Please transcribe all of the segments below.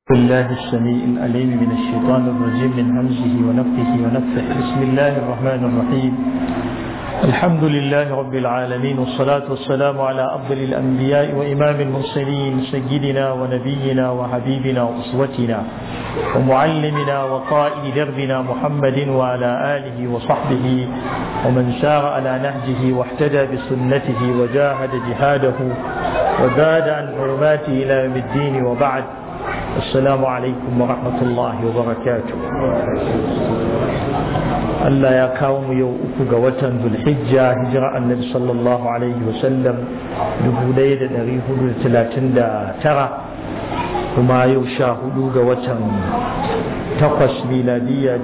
بالله السميع الأليم من الشيطان الرجيم من همزه ونفخه ونفخه بسم الله الرحمن الرحيم الحمد لله رب العالمين والصلاة والسلام على أفضل الأنبياء وإمام المرسلين سيدنا ونبينا وحبيبنا وأسوتنا ومعلمنا وقائد دربنا محمد وعلى آله وصحبه ومن سار على نهجه واحتدى بسنته وجاهد جهاده وزاد عن حرماته إلى يوم الدين وبعد السلام عليكم ورحمة الله وبركاته Allah ya kawo mu yau uku ga watan Zulhijja hijira annabi sallallahu alaihi wasallam tara kuma yau sha hudu ga watan takwas miladiya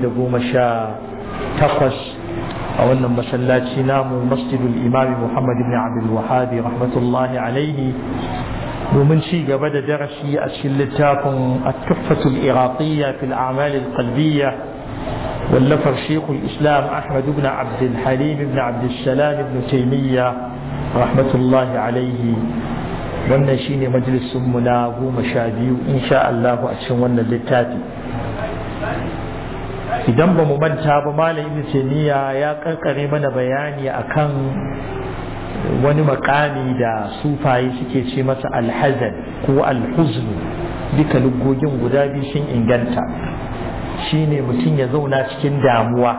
takwas a wannan masallaci namu masjidul imami Muhammad ibn Abdul Wahhab rahmatullahi alaihi domin ci gaba da darasi a cikin littafin at-tuhfatul iraqiyya fil a'mal al-qalbiyya wallafar shekul islam ahmad ibn abd al-halim ibn abd salam ibn taymiya rahmatullahi alaihi wannan shine majalisun mu na goma sha biyu insha Allah a cikin wannan littafi idan ba mu manta ba malam ibn taymiya ya karkare mana bayani akan wani makami da sufaye suke ce masa alhazan ko alhuzn duka lugogin guda biyu sun inganta shine mutum ya zauna cikin damuwa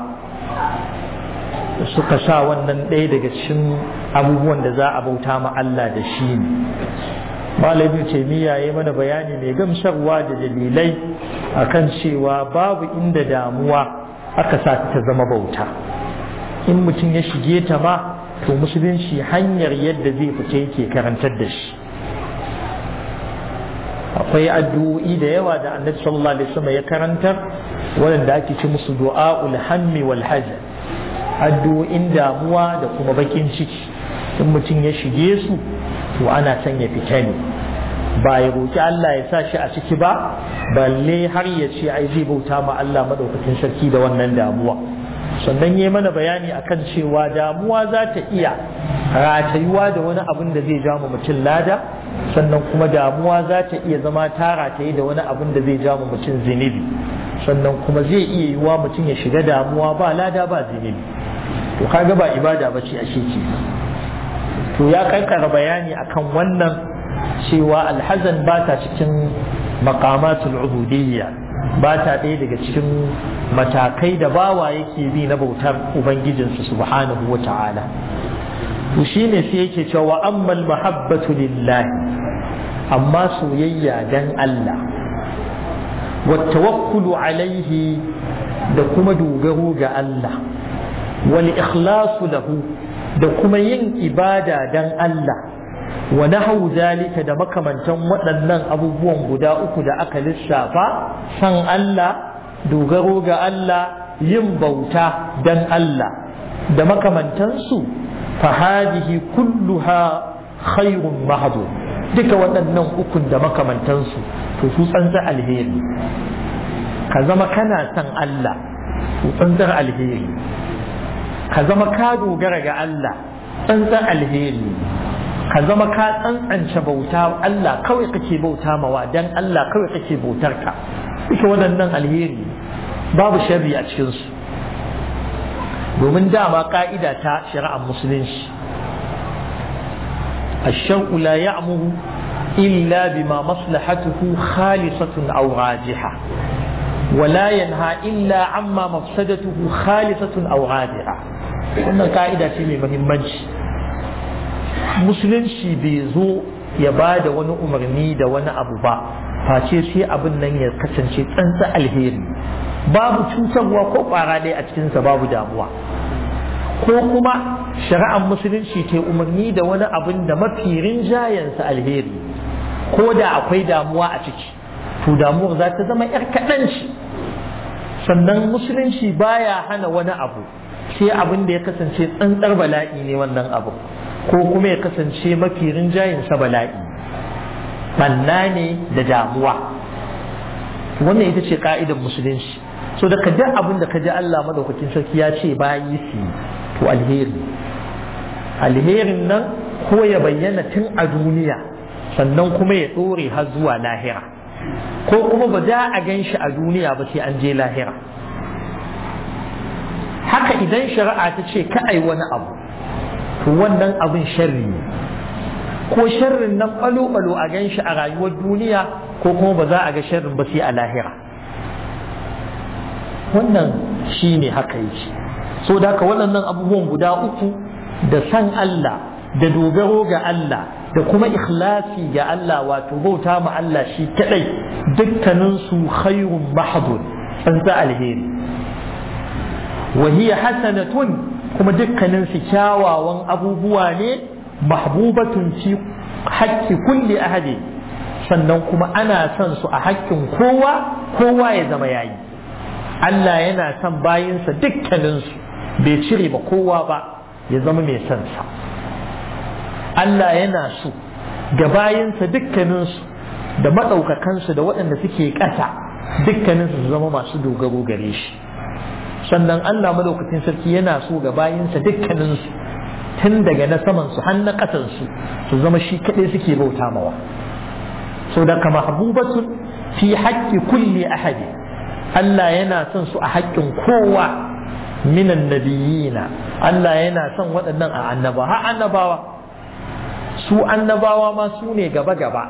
suka sa wannan ɗaya daga cikin abubuwan da za a bauta ma Allah da shi ne malamin taimiyya ya mana bayani mai gamsarwa da dalilai akan cewa babu inda damuwa aka sa ta zama bauta in mutum ya shige ta ma to musulunci hanyar yadda zai fita yake karantar da shi akwai addu'o'i da yawa da annabi sallallahu alaihi wasallam ya karantar wanda ake ci musu du'a'ul hammi wal hazan addu'o'in damuwa da kuma bakin ciki in mutum ya shige su to ana son ya fita ne ba ya roki Allah ya sa shi a ciki ba balle har ya ce ai zai bauta ma Allah madaukakin sarki da wannan damuwa sannan yi mana bayani akan cewa damuwa za ta iya ratayuwa da wani abin da zai ja mutum lada sannan kuma damuwa za ta iya zama ta rataye da wani abin da zai ja mutum zinibi sannan kuma zai iya yiwuwa mutum ya shiga damuwa ba lada ba zinibi to kaga ba ibada ba ce ashe ce to ya kankara bayani akan wannan cewa alhazan ba ta cikin maqamatul ubudiyya ba ta ɗaya daga cikin matakai da bawa yake bi na bautar ubangijinsu subhanahu wa ta'ala to shine sai yake cewa ammal mahabbatu lillahi amma soyayya dan Allah wa tawakkulu alaihi da kuma dogaro ga Allah wal ikhlasu lahu da kuma yin ibada dan Allah wa nahu zalika da makamantan waɗannan abubuwan guda uku da aka lissafa san Allah dogaro ga Allah yin bauta dan Allah da makamantansu fahadihi kulluha khairun mahadu duka waɗannan ukun da makamantansu to su tsantsar alheri ka zama kana san Allah to tsantsar alheri ka zama ka dogara ga Allah tsantsar alheri ka zama ka tsantsance bauta Allah kawai kake bauta mawa dan Allah kawai kake bautar ka duka waɗannan alheri babu sharri a cikinsu domin dama ka'ida ta shari'ar musulunci الشرع لا يأمر إلا بما مصلحته خالصة أو راجحة ولا ينهى إلا عما مفسدته خالصة أو راجحة wannan ka'ida ce mai muhimmanci musulunci bai zo ya ba da wani umarni da wani abu ba face sai abin nan ya kasance tsantsa alheri babu cutarwa ko kwara ɗaya a cikinsa babu damuwa ko kuma shari'ar musulunci ta umarni da wani abin da mafi rinjayensa alheri ko da akwai damuwa a ciki to damuwar za ta zama yar kaɗan ce sannan musulunci baya hana wani abu sai abin da ya kasance tsantsar bala'i ne wannan abu ko kuma ya kasance mafi rinjayensa bala'i banna ne da damuwa wannan ita ce ka'idar musulunci so da duk abin da ka ji Allah madaukakin sarki ya ce bayi su to alheri alherin nan ko ya bayyana tun a duniya sannan kuma ya ɗore har zuwa lahira ko kuma ba za a gan shi a duniya ba sai an je lahira haka idan shari'a ta ce ka ai wani abu to wannan abin sharri ne ko sharrin nan balo-balo a gan shi a rayuwar duniya ko kuma ba za a ga sharrin ba sai a lahira wannan shi ne haka yake so da haka waɗannan abubuwan guda uku da san Allah da dogaro ga Allah da kuma ikhlasi ga Allah wato bauta ma Allah shi kadai dukkanin su khairun mahdud an za alheri wa hiya hasanatun kuma dukkanin su kyawawan abubuwa ne mahbubatun fi haƙƙi kulli ahadi sannan kuma ana son su a haƙƙin kowa kowa ya zama yayi Allah yana son bayinsa dukkaninsu bai cire ba kowa ba ya zama mai son sa Allah yana so ga bayinsa dukkaninsu da maɗaukakansu da waɗanda suke ƙasa dukkaninsu su zama masu dogaro gare shi sannan Allah maɗaukacin sarki yana so ga bayinsa dukkaninsu tun daga na samansu har na ƙasansu su zama shi kaɗai suke bauta mawa so da kama habubatun fi haƙƙi kulli ahadi Allah yana son su a haƙƙin kowa minan nabiyina Allah yana son waɗannan a annaba har annabawa su annabawa ma su ne gaba-gaba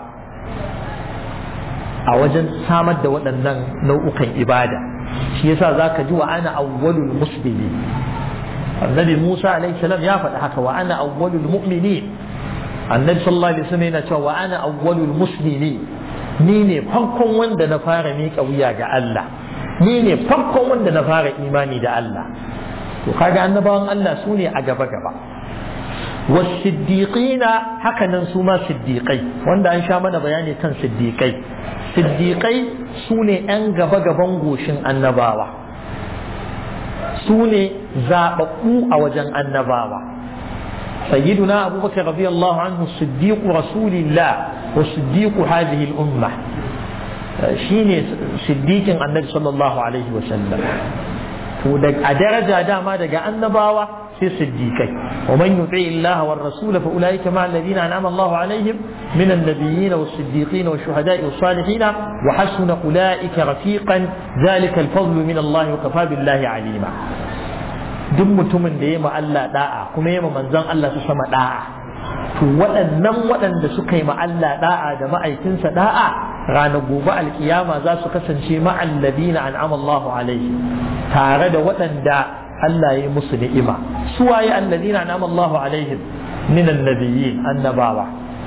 a wajen samar da waɗannan nau'ukan ibada shi yasa za ka ji wa ana awwalul muslimi annabi Musa alaihi salam ya faɗi haka wa ana awwalul mu'mini annabi sallallahu alaihi wasallam yana cewa wa ana awwalul muslimi ni ne farkon wanda na fara miƙa wuya ga Allah ni ne farkon wanda na fara imani da Allah to kaga annabawan Allah su ne a gaba-gaba wasiddiqina hakanan su ma siddiqai wanda an sha mana bayani kan siddiqai siddiqai su ne 'yan gaba-gaban goshin annabawa su ne zaɓaɓɓu a wajen annabawa sayyiduna abubakar radiyallahu anhu siddiqu rasulillah wa siddiqu hadhihi al-umma shine siddiqin annabi sallallahu alaihi wa sallam to a daraja dama daga annabawa sai siddiqai wa man yuti Allah war rasul fa ulaika ma alladhina an'ama Allah alaihim min an-nabiyyin was siddiqin was shuhada'i was salihin wa hasuna ulaika rafiqan dhalika al-fadlu min Allah wa kafa billahi alima duk mutumin da ya ma Allah da'a kuma ya ma manzon Allah su sama da'a to waɗannan waɗanda suka yi ma Allah da'a da ma'aikinsa da'a ranar gobe alkiyama za su kasance ma'alladina an'ama Allahu alaihi tare da waɗanda Allah ya musu ni'ima su waye alladina an'ama Allahu alaihim min annabiyyin annabawa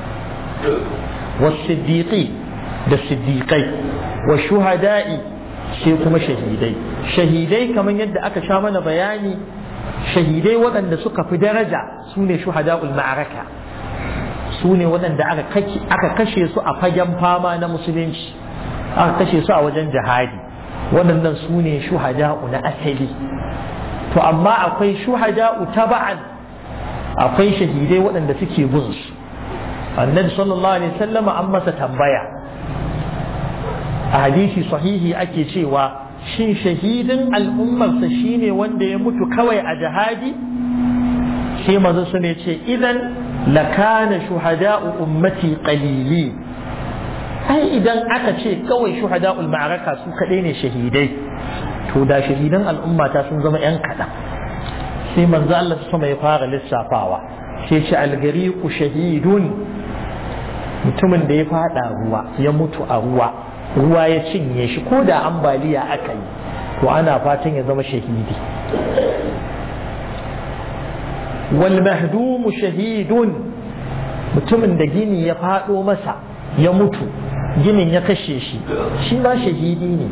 was-siddiqi da siddiqai wa shuhada'i sai kuma shahidai shahidai kamar yadda aka sha mana bayani shahidai waɗanda suka fi daraja su ne shuhada'ul ma'araka su ne waɗanda aka kashe su a fagen fama na musulunci aka kashe su a wajen jihadi waɗannan su ne shuhada'u na asali to amma akwai shuhada'u taba'an akwai shahidai waɗanda suke bin su annabi sallallahu alaihi wasallama an masa tambaya a hadisi sahihi ake cewa shin shahidin al'ummarsa shine wanda ya mutu kawai a jihadi sai manzo su ne ce idan lakana shuhada'u ummati qalili ai idan aka ce kawai shuhada'ul ma'araka su kadai ne shahidai to da shahidan al'ummata sun zama yan kaɗan sai manzo Allah sama ya fara lissafawa sai ce algariqu shahidun mutumin da ya fada ruwa ya mutu a ruwa ruwa ya cinye shi ko da ambaliya aka yi to ana fatan ya zama shahidi wal mahdumu shahidun mutumin da gini ya fado masa ya mutu ginin ya kashe shi shi ma shahidi ne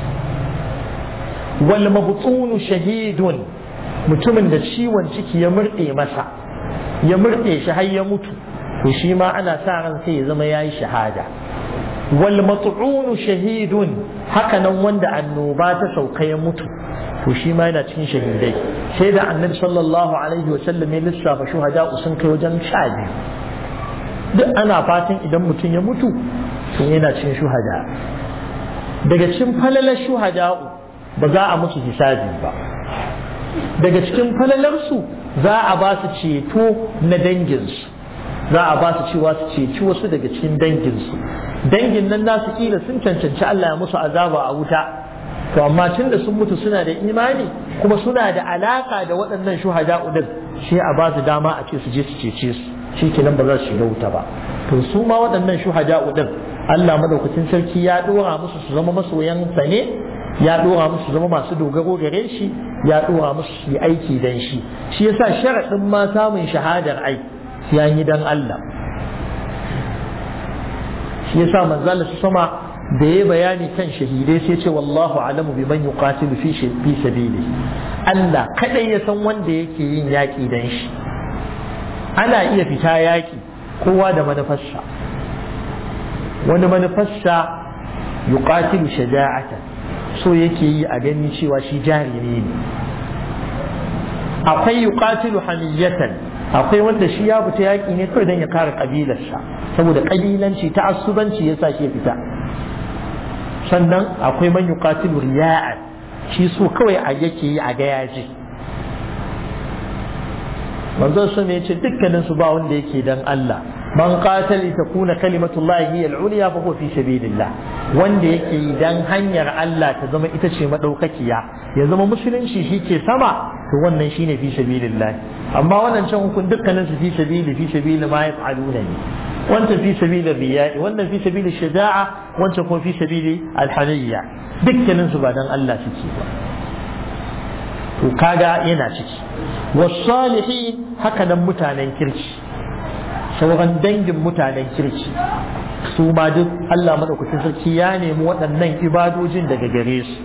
wal mabtunu shahidun mutumin da ciwon ciki ya murɗe masa ya murɗe shi har ya mutu to shi ma ana sa ran sai ya zama yayi shahada wal mat'un shahidun haka nan wanda annoba ta sauka ya mutu to shi ma yana cikin shahidai sai da annabi sallallahu alaihi wa sallam ya lissafa shuhada sun kai wajen sha biyu duk ana fatan idan mutum ya mutu to yana cikin shuhada daga cikin falalar shuhada ba za a musu hisabi ba daga cikin falalarsu za a ba su ceto na danginsu za a ba su cewa su ceci wasu daga cikin danginsu dangin nan nasu kila sun cancanci Allah ya musu azaba a wuta to amma tun da sun mutu suna da imani kuma suna da alaka da waɗannan shuhada'u din sai a ba su dama a ce su je su cece su shi kenan ba za su shiga wuta ba to su ma waɗannan shuhada'u din Allah madaukakin sarki ya dora musu su zama masoyan sa ne ya dora musu zama masu dogaro gare shi ya dora musu su yi aiki dan shi shi yasa sharaɗin ma samun shahadar ai ya yi dan Allah shi yasa manzala su sama da ya bayani kan shahidai sai ce wallahu alamu bi man yuqatilu fi fi sabili Allah kadai ya san wanda yake yin yaki dan shi ana iya fita yaki kowa da manufarsa wani manufarsa yuqatilu shaja'atan so yake yi a gani cewa shi jariri ne akwai yuqatilu hamiyatan akwai wanda shi ya fita yaƙi ne kawai don ya kare ƙabilarsa saboda ƙabilanci ta asubanci ya sa shi fita sannan akwai man yuqatilu riya'an shi so kawai a yake yi a ga yaji manzon sun ya ce dukkanin su ba wanda yake dan Allah man qatali takuna kalimatullahi hiya al-ulya fa huwa fi sabilillah wanda yake yi dan hanyar Allah ta zama ita ce madaukakiya ya zama musulunci shi ke sama to wannan shine fi sabilillah amma wannan can hukun dukkanin su fi sabili fi sabili ma yaf'aluna ne wancan fi sabili riya'i wannan fi sabili shaja'a wancan kuma fi sabili alhaniyya dukkanin su ba dan Allah suke ba to kaga yana ciki wasalihin haka nan mutanen kirki sauran dangin mutanen kirki su ma duk Allah madaukakin sarki ya nemi waɗannan ibadojin daga gare su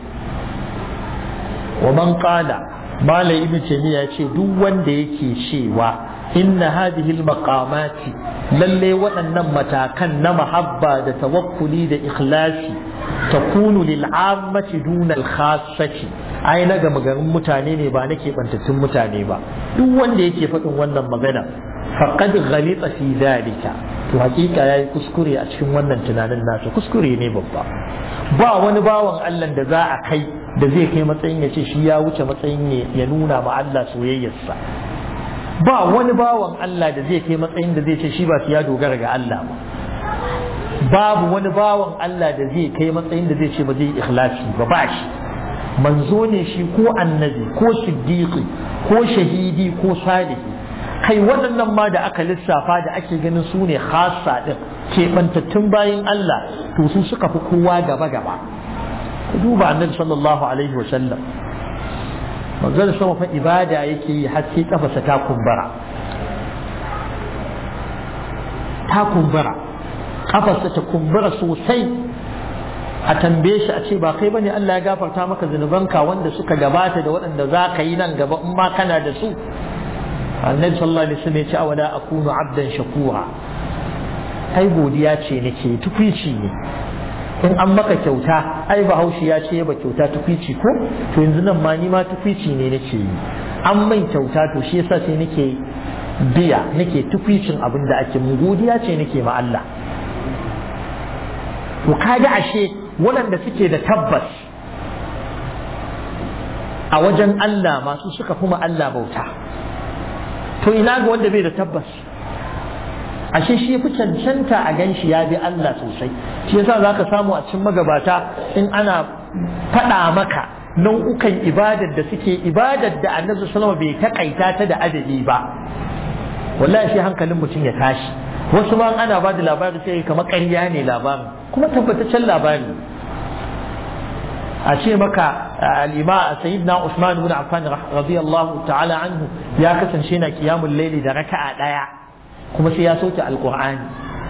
wa man qala malai ibn taymiya ce duk wanda yake cewa inna hadhihi almaqamati lalle waɗannan matakan na mahabba da tawakkuli da ikhlasi takunu lil ammati duna al khassati ai na ga magarin mutane ne ba nake bantattun mutane ba duk wanda yake faɗin wannan magana faqad ghalita fi dhalika to hakika yayi kuskure a cikin wannan tunanin nasa kuskure ne babba ba wani bawan Allah da za a kai da zai kai matsayin ya ce shi ya wuce matsayin ya nuna ma Allah soyayyarsa ba wani bawan Allah da zai kai matsayin da zai ce shi ba su ya dogara ga Allah ba babu wani bawan Allah da zai kai matsayin da zai ce ba zai ikhlasi ba ba shi manzo ne shi ko annabi ko siddiqi ko shahidi ko salihi kai waɗannan ma da aka lissafa da ake ganin su ne khassa din keɓantattun bayan Allah to su suka fi kowa gaba gaba duba annabi sallallahu alaihi wa sallam manzon sama fa ibada yake yi har sai kafasa ta kumbura ta kumbura kafarsa ta kumbura sosai a tambaye shi a ce ba kai bane Allah ya gafarta maka zunubanka wanda suka gabata da waɗanda za ka yi nan gaba in ma kana da su annabi sallallahu alaihi wasallam ya ce awala akunu abdan shakura ai godiya ce nake tukwici ne in an maka kyauta ai bahaushe ya ce ba kyauta tukwici ko to yanzu nan ma ni ma tukwici ne nake yi an mai kyauta to shi yasa sai nake biya nake tukwicin abin da ake mu godiya ce nake ma Allah to kaga ashe waɗanda suke da tabbas a wajen Allah masu suka kuma Allah bauta to ina ga wanda bai da tabbas ashe shi fi cancanta a gan shi ya bi Allah sosai shi yasa za ka samu a cikin magabata in ana faɗa maka nau'ukan ibadar da suke ibadar da annabi sallama bai takaita ta da adadi ba wallahi shi hankalin mutum ya tashi wasu ma ana ba da labari sai kamar ƙarya ne labarin kuma tabbataccen labari a ce maka al'ima sayyidina Usman ibn Affan radiyallahu ta'ala anhu ya kasance na kiyamul laili da raka'a daya kuma sai ya sauke alqur'ani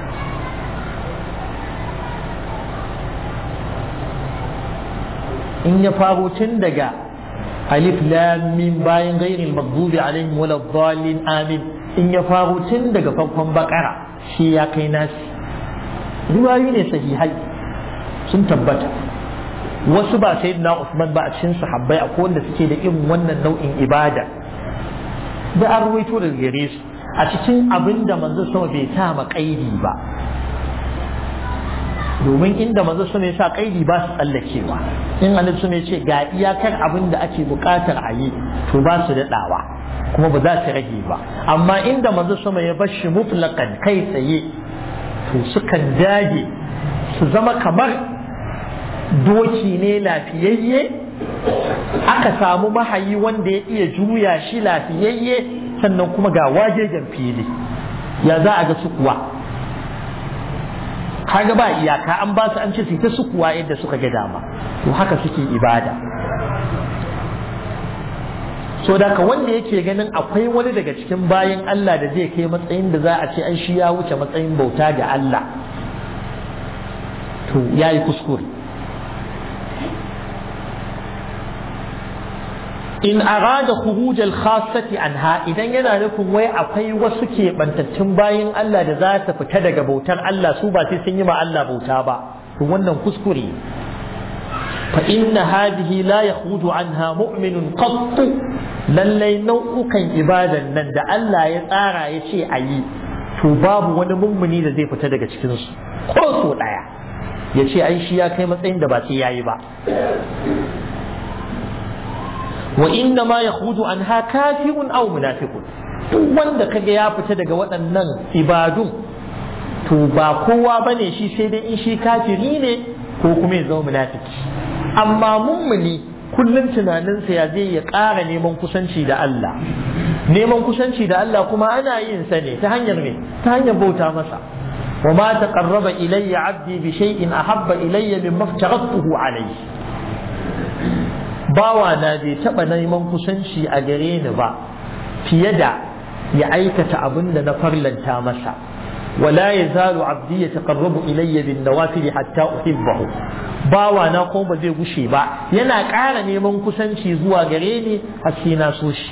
in ya faro tun daga alif lam mim bayan ghairil maghdubi alaihim wala dhalin amin in ya faro tun daga farkon bakara shi ya kai nasi riwayoyi ne sahihai sun tabbata wasu ba sai na Usman ba a cikin sahabbai akwai wanda suke da irin wannan nau'in ibada da an ruwaito daga gare su a cikin abin da manzo sama bai sa ma kaidi ba domin inda manzo sama ya sa kaidi ba su tsallakewa in annabi sama ya ce ga iyakar abin da ake bukatar a yi to ba su daɗawa kuma ba za su rage ba amma inda manzo sama ya bar shi mutlaqan kai tsaye to sukan dage su zama kamar doki ne lafiyayye aka samu mahayi wanda ya iya juya shi lafiyayye sannan kuma ga wajejen fili ya za a ga su kuwa kaga ba iyaka an ba su an ce su ta su kuwa yadda suka ga dama to haka suke ibada so da ka wanda yake ganin akwai wani daga cikin bayan Allah da zai kai matsayin da za a ce an shi ya wuce matsayin bauta ga Allah to ya yi kuskure in arada khuruj al-khassati anha idan yana nufin wai akwai wasu keɓantattun bayan Allah da za ta fita daga bautar Allah su ba sai sun yi ma Allah bauta ba to wannan kuskure fa inna hadhihi la yakhruju anha mu'minun qattu lallai nau'ukan ibadan nan da Allah ya tsara ya ce a yi to babu wani mummuni da zai fita daga cikin su ko so daya ya ce ai shi ya kai matsayin da ba sai yayi ba wa inna ma yakhruju anha kafirun aw munafiqun duk wanda kaga ya fita daga waɗannan ibadun to ba kowa bane shi sai dai in shi kafiri ne ko kuma ya zama munafiki amma mummuni kullum tunaninsa ya zai ya ƙara neman kusanci da Allah neman kusanci da Allah kuma ana yin sa ne ta hanyar ne ta hanyar bauta masa wa ma taqarraba ilayya 'abdi bi shay'in ahabba ilayya mimma aftaratuhu alayhi bawa na bai taɓa neman kusanci a gare ni ba fiye da ya aikata abin da na farlanta masa wala ya zalu abdi ya taqarrabu ilayya bin nawafil hatta uhibbahu bawa na ko ba zai gushe ba yana ƙara neman kusanci zuwa gare ni har sai na so shi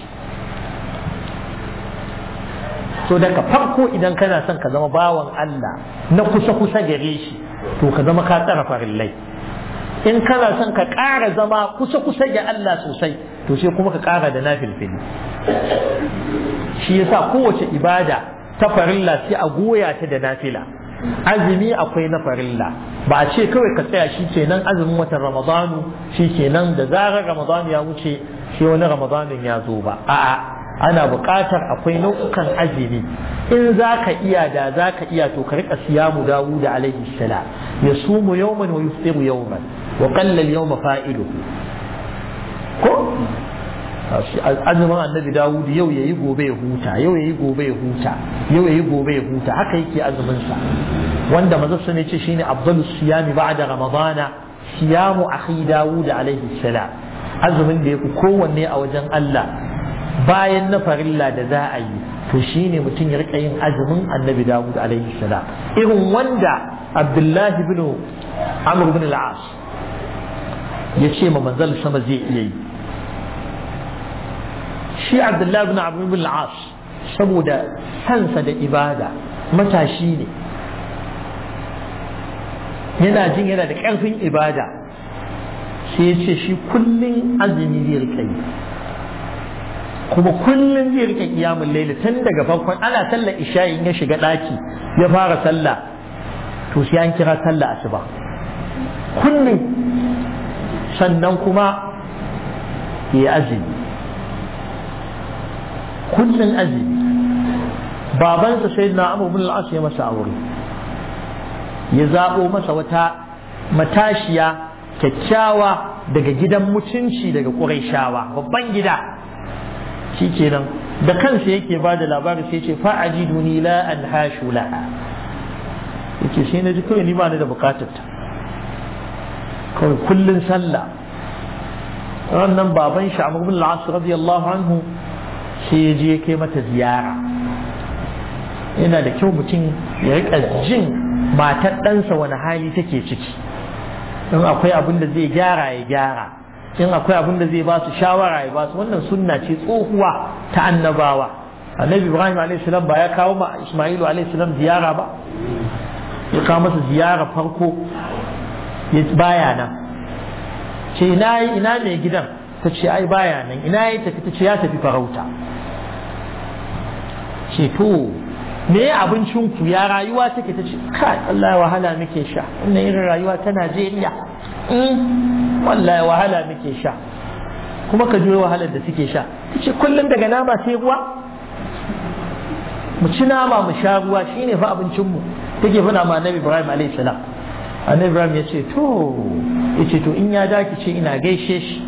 so daga farko idan kana son ka zama bawan Allah na kusa kusa gare shi to ka zama ka tsara farillai in kana son ka ƙara zama kusa-kusa ga Allah sosai to sai kuma ka ƙara da nafilfili shi yasa kowace ibada ta farilla sai a goya ta da nafila azumi akwai na farilla ba a ce kawai ka tsaya shi kenan azumin watan ramadanu shi kenan da zarar ramadanu ya wuce shi wani ramadanin ya zo ba a'a ana buƙatar akwai nau'ukan azumi in za ka iya da za ka iya to ka riƙa siyamu dawud alaihi salam ya sumu yawman wa yuftiru yawman wa qalla al-yawma fa'iluhu ko azumin annabi dawud yau yayi gobe ya huta yau yayi gobe ya huta yau yayi gobe ya huta haka yake azumin sa wanda manzo sun ce shine afdalu siyami ba'da ramadana siyamu akhi dawud alaihi salam azumin da yafi kowanne a wajen Allah bayan na farilla da za a yi to shine mutum ya rika yin azumin annabi dawud alaihi salam irin wanda abdullahi bin amr bin al-as ya ce ma manzal sama zai iya yi shi abdullahi bin amr bin al-as saboda sansa da ibada matashi ne yana jin yana da ƙarfin ibada sai ya ce shi kullum azumi zai rika yi kuma kullum zai rike kiyamun laili tun daga farkon ana sallar isha'i ya shiga ɗaki ya fara sallah to sai an kira sallah asuba kullum sannan kuma ya azumi kullum azumi babansa sai na abu bin al'as ya masa aure ya zaɓo masa wata matashiya kyakkyawa daga gidan mutunci daga ƙuraishawa babban gida shi kenan da kansa yake ba da labari sai ce fa'aji duni la an hashu laha yake sai na ji kawai ni ba ni da bukatar ta kawai kullun sallah wannan baban shi Amr bin al-As radiyallahu anhu sai ya je kai mata ziyara yana da kyau mutum ya rika jin matar ɗansa wani hali take ciki in akwai abin da zai gyara ya gyara in akwai abin da zai ba su shawara ya ba su wannan sunna ce tsohuwa ta annabawa annabi ibrahim alaihissalam ba ya kawo ma ismailu alaihissalam ziyara ba ya kawo masa ziyara farko ya baya nan ce ina ina mai gidan ta ce ai baya nan ina ya tafi ta ce ya tafi farauta ce to me abincin ku ya rayuwa take ta ce kai Allah wahala muke sha wannan irin rayuwa ta Najeriya wallahi wahala muke sha kuma ka juyo wahalar da suke sha ta ce kullum daga nama sai ruwa mu ci nama mu sha ruwa shine fa abincinmu take fana ma Nabi Ibrahim alayhi salam annabi ibrahim ya ce to ya ce to in ya daki ce ina gaishe shi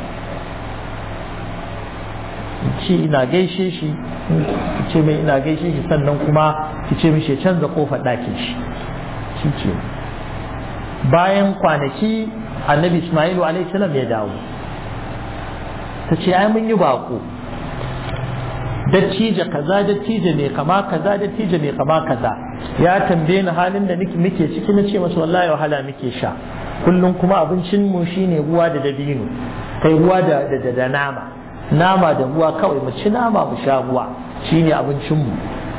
ce ina gaishe shi ki ce mai ina gaishe shi sannan kuma ki ce mishi ya canza kofar ɗakin shi shi ce bayan kwanaki annabi ismailu alaihi salam ya dawo ta ce ai mun yi bako dattijo kaza dattijo mai kama kaza dattijo mai kama kaza ya tambaye ni halin da nake muke ciki na ce masa wallahi wahala muke sha kullum kuma abincin mu shine ruwa da dabino kai ruwa da da da nama nama da ruwa kawai mu ci nama mu sha ruwa shine abincin mu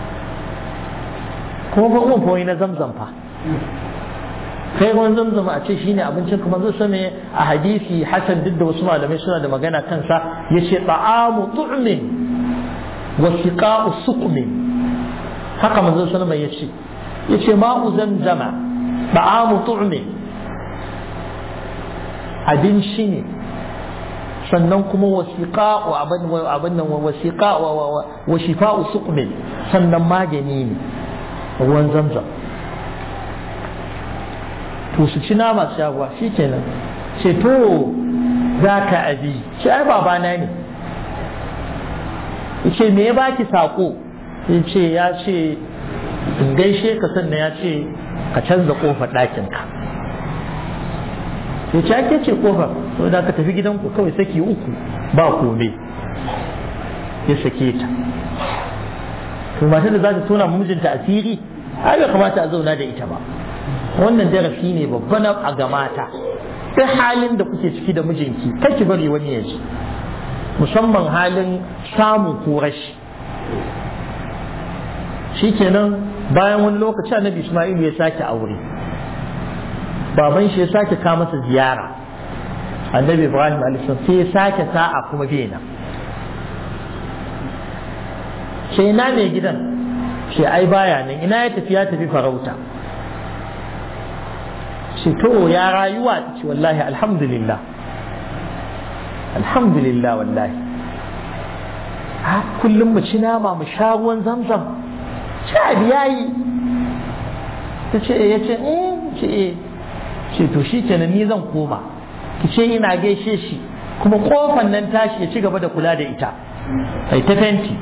kuma ba mun fa na zamzam fa kai ruwan zamzam a ce shine abincin kuma zai same a hadisi hasan duk da wasu malamai suna da magana kansa yace ta'amu tu'min wa siqa'u suqmin haka manzon sallama yace yace ma'u zamzama ta'amu tu'min abinci ne sannan kuma wasiqa'u abin abin nan wasiqa wa shifa'u suqmin sannan magani ne ruwan zamzam to su ci nama su ruwa shi kenan ce to za ka abi ce ai babana ne ce me ya baki sako ya ce ya ce in gaishe ka sannan ya ce ka canza kofar ɗakinka ya ce ake ce kofar to da ka tafi gidanku kawai saki uku ba kome ya sake ta to matar da za ta tona mijinta asiri ai bai kamata a zauna da ita ba wannan darasi ne babban a ga mata duk halin da kuke ciki da mijinki ki bari wani ya ji musamman halin samu ko rashi shikenan bayan wani lokaci annabi Isma'il ya sake aure baban shi ya sake ka masa ziyara annabi Ibrahim alaihi sai ya sake sa'a kuma bena sai ina ne gidan sai ai baya nan ina ya tafi ya tafi farauta ce to ya rayuwa ce wallahi alhamdulillah alhamdulillah wallahi ha kullum mu ci nama mu sha ruwan zamzam sha yayi ta ce ya ce eh ce eh ce to shi kenan ni zan koma ki ce ina gaishe shi kuma kofan nan tashi ya ci gaba da kula da ita ai ta fenti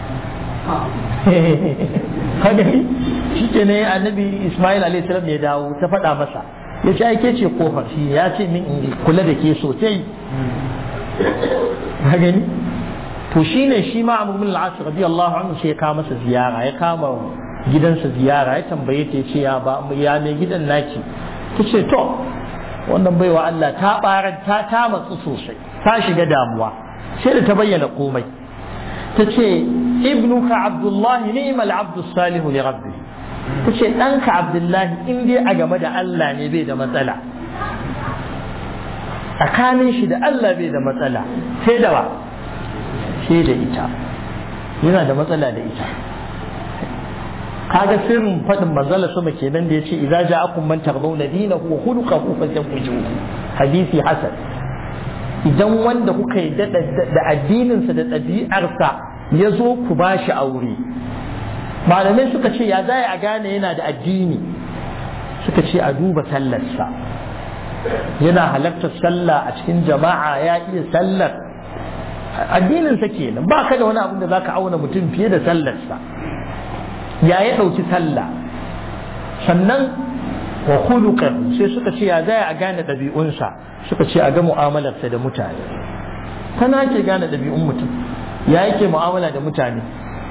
kaga shi ke ne annabi Ismail alaihi salam ya dawo ta faɗa masa ya ce aike ce kofar shi ya ce min in kula da ke sosai ka gani to shine shi ma Abu bin al-As radiyallahu anhu sai ya kama masa ziyara ya kama gidansa ziyara ya tambaye ta ce ya ba ya ne gidan naki ta ce to wannan baiwa Allah ta barar ta ta matsu sosai ta shiga damuwa sai da ta bayyana komai ta ce ibnuka abdullahi ni'mal abdu salihu li rabbi ta ce ɗanka abdullahi in dai a game da Allah ne bai da matsala tsakanin shi da Allah bai da matsala sai da ba sai da ita yana da matsala da ita kaga sirrin faɗin manzala sama kenan da yace idza ja'akum man tardawna dinahu wa khuluquhu fazawwijuhu hadisi hasan idan wanda kuka yi da addininsa da ɗabi'arsa ya zo ku ba shi aure malamai suka ce ya zai a gane yana da addini suka ce a duba sallarsa yana halartar sallah a cikin jama'a ya iya sallar addininsa kenan ba ka da wani abin da za ka auna mutum fiye da sallarsa ya ya ɗauki sallah sannan wa khuluqan sai suka ce ya zai a gane ɗabi'unsa suka ce a ga mu'amalarsa da mutane tana ke gane ɗabi'un mutum ya yake mu'amala da mutane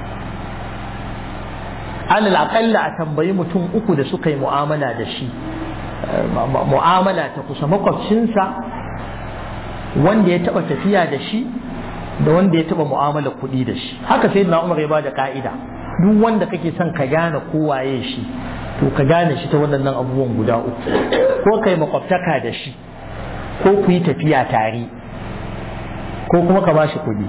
alal aƙalla a tambayi mutum uku da suka yi mu'amala da shi mu'amala ta kusa makwabcinsa wanda ya taɓa tafiya da shi da wanda ya taɓa mu'amala kuɗi da shi haka sai na umar ya ba da ka'ida duk wanda kake son ka gane kowaye shi to ka gane shi ta waɗannan abubuwan guda uku ko kai makwabtaka da shi ko ku yi tafiya tare ko kuma ka bashi kuɗi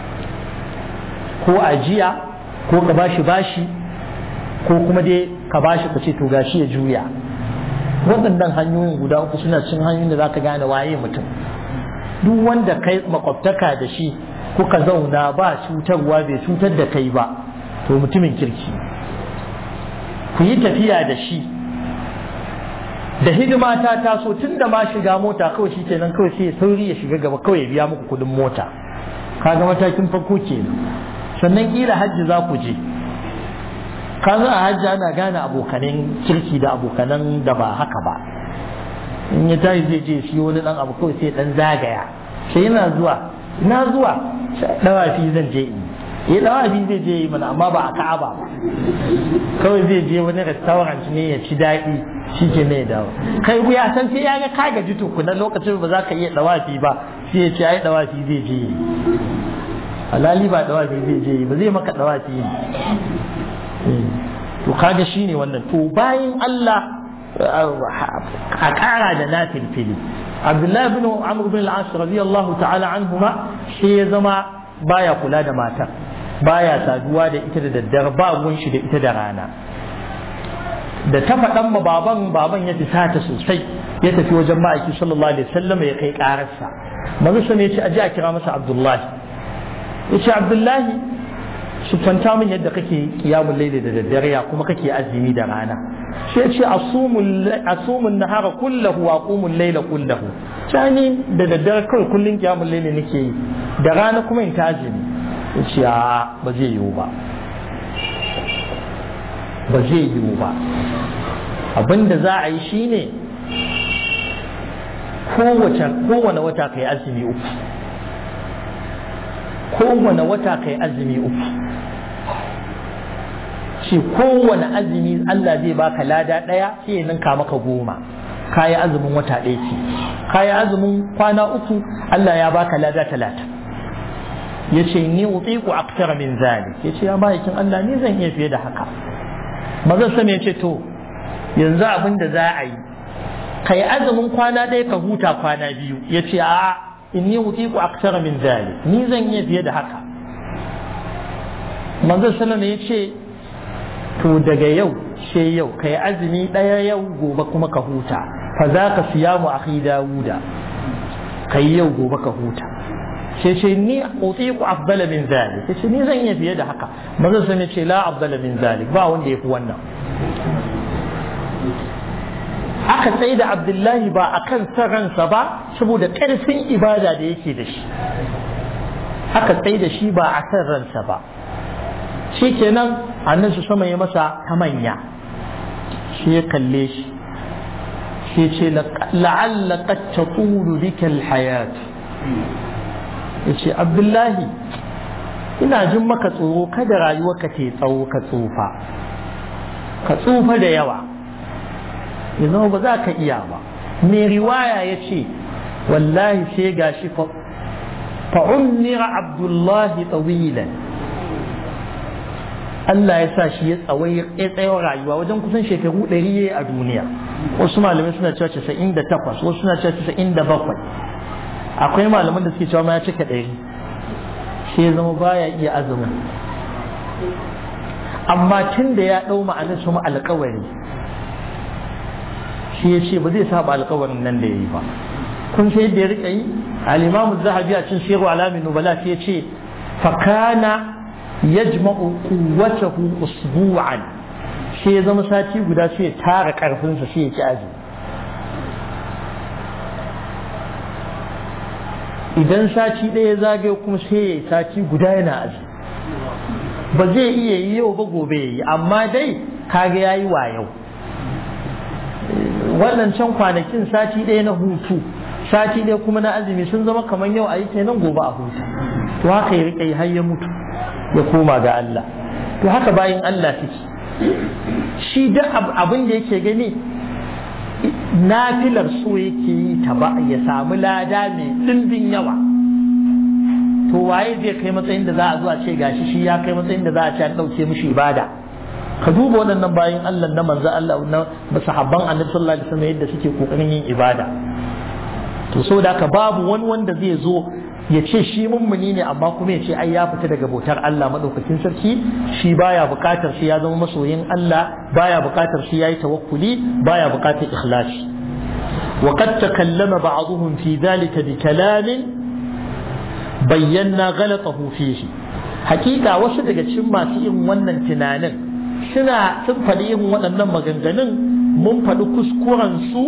ko ajiya ko ka bashi bashi ko kuma dai ka bashi ka ce to gashi ya juya waɗannan hanyoyin guda uku suna cin hanyoyin da za ka gane waye mutum duk wanda kai makwabtaka da shi kuka zauna ba cutarwa bai cutar da kai ba to mutumin kirki ku yi tafiya da shi da hidima ta taso tun da ma shiga mota kawai shi kenan kawai sai ya sauri ya shiga gaba kawai ya biya muku kudin mota kaga matakin farko kenan sannan kila hajji za ku je kaga a hajji ana gane abokanan kirki da abokanan da ba haka ba in ya tashi zai je shi wani dan abu kawai sai dan zagaya sai yana zuwa ina zuwa dawafi zan je in ya dawafi zai je yi mana amma ba a ka'aba ba kawai zai je wani restaurant ne ya ci daɗi shi ke ne dawo kai ya san sai ya ga ka gaji tukuna lokacin ba za ka iya dawafi ba sai ya ce ai dawafi zai je yi alali ba dawafi zai je yi ba zai maka dawafi yi to kaga shine wannan to bayan Allah a ƙara da na filfili Abdullahi bin Amr bin al-As radiyallahu ta'ala anhuma shi ya zama baya kula da matar baya saduwa da ita da daddare ba gun shi da ita da rana da ta faɗan ma baban baban ya ta sosai ya tafi wajen ma'aiki sallallahu alaihi wasallam ya kai ƙararsa manzo sai ya ce aje a kira masa Abdullahi ya ce Abdullahi siffanta min yadda kake kiyamun laili da daddare ya kuma kake azumi da rana sai ce asumun nahara kullahu wa aqumul laila kullahu shani da daddare kawai kullun kiyamun laili nake yi da rana kuma in ta azumi ce a ba zai yiwu ba ba zai yiwu ba abinda za a yi shine kowane wata kai azumi uku kowane wata kai azumi uku ce kowane azumi Allah zai baka lada ɗaya sai ya ninka maka goma kayi azumin wata ɗaya ce kayi azumin kwana uku Allah ya baka lada talatin ya ce ni utiku aktara min zalik ya ce ya bayakin Allah ni zan iya fiye da haka mazan sama ya ce to yanzu abin da za a yi kai azumin kwana ɗaya ka huta kwana biyu ya ce a'a inni utiku aktara min zalik ni zan iya fiye da haka manzo sallama ya ce to daga yau sai yau kai azumi ɗaya yau gobe kuma ka huta fa za ka siyamu akhi dawuda kai yau gobe ka huta sai ce ni utiku afdala min zalik sai ni zan iya fiye da haka manzo sallama ya ce la afdala min zalik ba wanda yafi wannan aka tsaye da abdullahi ba a kan ransa ba saboda ƙarfin ibada da yake da shi aka tsaye da shi ba a kan ransa ba shi kenan annan su sama ya masa ta manya shi ya kalle shi shi ce la'alla qad tatulu bika alhayat yace abdullahi ina jin maka tsoro kada rayuwarka ta tsawo ka tsufa ka tsufa da yawa ya zama ba za ka iya ba mai riwaya ya ce wallahi sai ga shi fa'ummira abdullahi tsawilan Allah ya sa shi ya tsawai ya tsayar rayuwa wajen kusan shekaru ɗari ya a duniya wasu malamai suna cewa casa'in da takwas wasu suna cewa casa'in da bakwai akwai malaman da suke cewa ma ya cika ɗari sai ya zama baya iya azumin amma tun da ya ɗau ma'anar su alƙawari shi ya ce ba zai saba alkawarin nan da ya yi ba kun sai yadda ya rika yi al-imamu zahabi a cin shehu alamin nubala sai ya ce fakana yajma'u quwwatahu usbu'an sai ya zama sati guda sai ya tara karfinsa sai ya ci azumi idan sati ɗaya zagaye kuma sai ya yi sati guda yana azumi ba zai iya yi yau ba gobe ya yi amma dai kaga ya yi wa yau wannan can kwanakin sati ɗaya na hutu sati ɗaya kuma na azumi sun zama kamar yau a yi kenan gobe a huta to haka ya riƙe har ya mutu ya koma ga Allah to haka bayan Allah take shi duk abin da yake gani nafilar so yake yi ta ba ya samu lada mai ɗimbin yawa to waye zai kai matsayin da za a zo a ce gashi shi ya kai matsayin da za a ce an ɗauke mishi ibada ka duba waɗannan bayan Allah na manzo Allah na sahabban annabi sallallahu alaihi wasallam yadda suke kokarin yin ibada to saboda haka babu wani wanda zai zo ya ce shi mummuni ne amma kuma ya ce ai ya fita daga bautar Allah madaukakin sarki shi baya bukatar shi ya zama masoyin Allah baya bukatar shi yayi tawakkuli baya bukatar ikhlasi وقد تكلم بعضهم في ذلك بكلام بينا غلطه فيه حقيقة وصدق cikin masu yin wannan tunanin suna sun faɗi irin waɗannan maganganun mun faɗi kuskurensu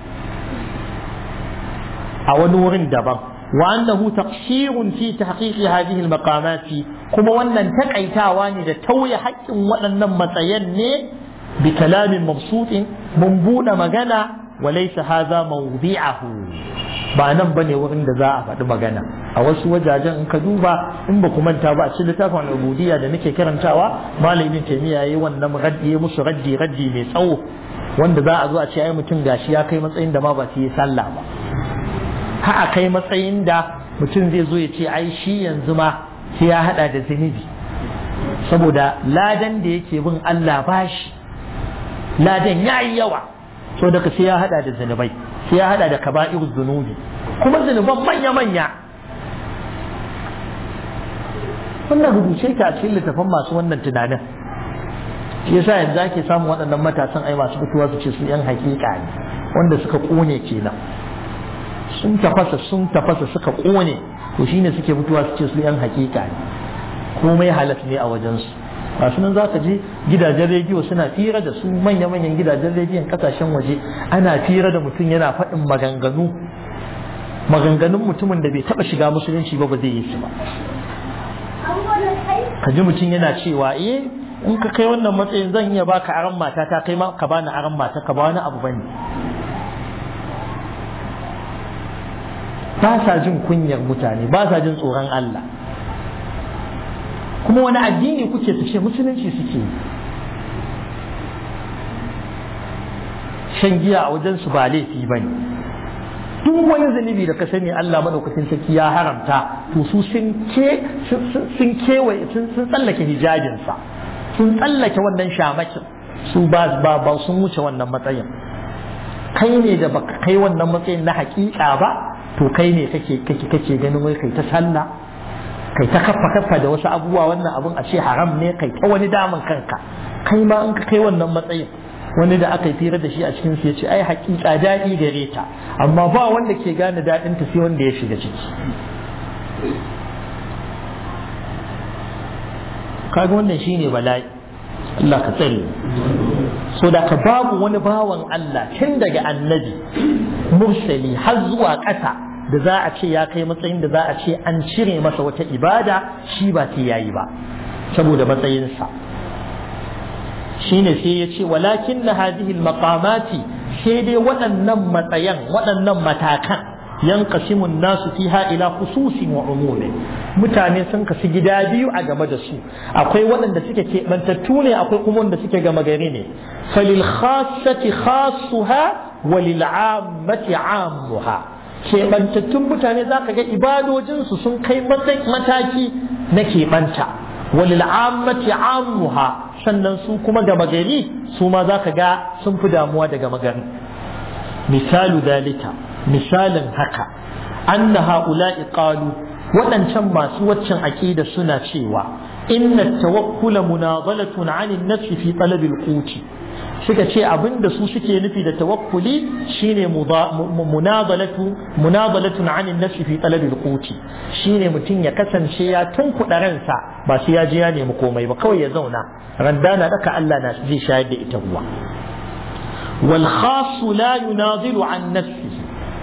a wani wurin daban wa annahu taqsirun fi tahqiqi hadhihi al-maqamati kuma wannan takaitawa ne da tauye haƙƙin waɗannan matsayan ne bi kalamin mabsutin mun buɗe magana wa laysa hadha mawdi'ahu ba nan bane wurin da za a faɗi magana a wasu wajajen in ka duba in ba ku manta ba a cikin littafin ubudiyya da nake karantawa malamin taymiya yayi wannan raddi musu raddi raddi mai tsawo wanda za a zo a ce ai mutum gashi ya kai matsayin da ma ba su yi sallah ba ha a kai matsayin da mutum zai zo ya ce ai shi yanzu ma sai ya hada da zunubi saboda ladan da yake bin Allah bashi ladan ya yi yawa so daga sai ya hada da zunubai sai ya hada da kaba'ir zunubi kuma zunuban manya-manya wannan rubuce ka a cikin littafin masu wannan tunanin shi yasa yanzu ake samun waɗannan matasan ai masu fitowa su ce su yan hakika ne wanda suka kone kenan sun tafasa sun tafasa suka kone to shine suke fitowa su ce su yan hakika ne komai halas ne a wajensu masu nan za ka je gidajen rediyo suna fira da su manya-manyan gidajen rediyon kasashen waje ana fira da mutum yana faɗin maganganu maganganun mutumin da bai taɓa shiga musulunci ba ba zai yi su ba ka ji mutum yana cewa eh in ka kai wannan matsayin zan iya baka aran mata ta kai ka bani aran mata ka ba wani abu bane ba sa jin kunyar mutane ba sa jin tsoron Allah kuma wani addini kuke su ce musulunci suke shan giya a wajen su ba laifi ba ne duk wani zunubi da ka sani Allah madaukakin sarki ya haramta to su sun kewaye sun tsallake hijabinsa sun tsallake wannan shamakin su ba ba sun wuce wannan matsayin kai ne da baka kai wannan matsayin na hakika ba to kai ne kake kake kake ganin wai kai ta sallah kai ta kafa kafa da wasu abubuwa wannan abun a ce haram ne kai ta wani daman kanka kai ma in ka kai wannan matsayin wani da aka yi fira da shi a cikin su ya ce ai hakika daɗi gare ta amma ba wanda ke gane daɗin ta sai wanda ya shiga ciki kaga wannan shine bala'i Allah ka tsare so da ka babu wani bawan Allah tun daga annabi mursali har zuwa ƙasa da za a ce ya kai matsayin da za a ce an cire masa wata ibada shi ba sai yayi ba saboda matsayinsa shine sai ya ce walakin na hadihil maqamati sai dai waɗannan matsayan waɗannan matakan yanqasimu nasu fiha ila khususin wa umumi mutane sun kasu gida biyu a game da su akwai waɗanda suke keɓantattu ne akwai kuma wanda suke gama gari ne falil khassati khassuha wa lil ammati ammuha keɓantattun mutane za ka ga ibadojinsu sun kai mataki na keɓanta walil ammati ammuha sannan su kuma gama gari su ma za ka ga sun fi damuwa da gama gari misalu dalika misalin haka anna ha'ula'i qalu waɗancan masu waccan aƙida suna cewa inna tawakkula munadalatun 'anil nafsi fi talabil quti suka ce abinda su suke nufi da tawakkuli shine munadalatu munadalatun 'anil nafsi fi talabil quti shine mutum ya kasance ya tunkuɗa ransa ba sai ya je ya nemi komai ba kawai ya zauna randana daka Allah na zai shayar da ita ruwa wal khas la yunadilu an nafsihi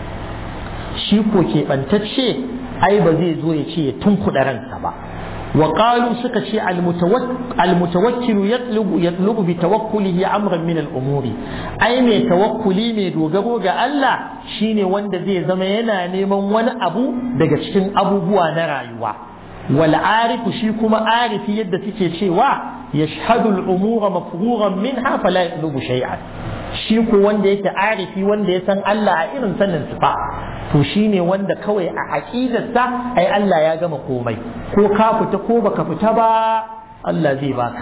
shi ko keɓantacce ai ba zai zo ya ce ya tunkuɗa ransa ba وقالوا سكتي المتوكل يطلب يطلب بتوكله امرا من الامور اي مي توكلي مي dogaro ga Allah shine wanda zai zama yana neman wani abu daga cikin abubuwa na rayuwa wal arifu shi kuma arifi yadda suke cewa yashhadu al umura mafruran minha fala yatlubu shay'an shi ko wanda yake arifi wanda ya san Allah a irin sanin sifa to shine wanda kawai a aqidarsa ai Allah ya gama komai ko ka fita ko baka fita ba Allah zai baka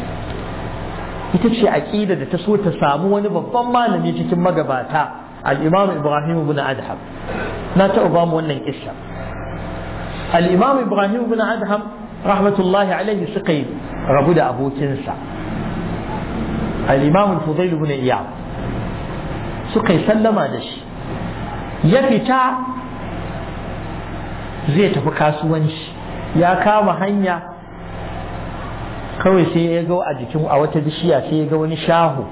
ita ce aqida da ta so ta samu wani babban malami cikin magabata al-Imam Ibrahim ibn Adham na taɓa ba mu wannan kissa al-Imam Ibrahim ibn Adham rahmatullahi alaihi suka yi rabu da abokinsa al-Imam Fudail ibn Iyad suka yi sallama da shi ya fita zai tafi kasuwanci ya kama hanya kawai sai ya ga a jikin a wata bishiya sai ya ga wani shahu